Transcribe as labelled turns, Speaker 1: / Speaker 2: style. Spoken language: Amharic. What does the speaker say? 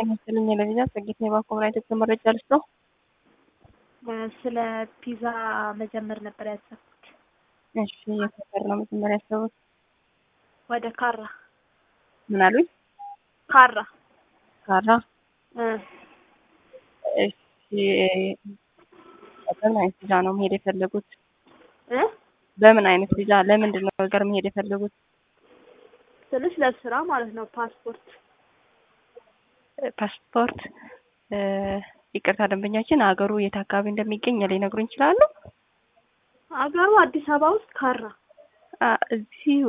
Speaker 1: ጤና ይስጥልኝ ለቪዛ ጸጌት የባኮምራ ኢትዮጵያ መረጃ ልስጠው።
Speaker 2: ስለ ፒዛ መጀመር ነበር ያሰብኩት።
Speaker 1: እሺ የት ሀገር ነው መጀመሪያ ያሰቡት?
Speaker 2: ወደ ካራ
Speaker 1: ምን አሉኝ?
Speaker 2: ካራ
Speaker 1: ካራ።
Speaker 2: እ
Speaker 1: እሺ በምን አይነት ቪዛ ነው መሄድ የፈለጉት?
Speaker 2: እ
Speaker 1: በምን አይነት ቪዛ ለምንድን ነው ሀገር መሄድ የፈለጉት?
Speaker 2: ስልሽ ለስራ ማለት ነው። ፓስፖርት
Speaker 1: ፓስፖርት እ ይቅርታ ደንበኛችን ሀገሩ የት አካባቢ እንደሚገኝ ሊነግሩኝ ይችላሉ?
Speaker 2: አገሩ አዲስ አበባ ውስጥ ካራ
Speaker 1: አ እዚህ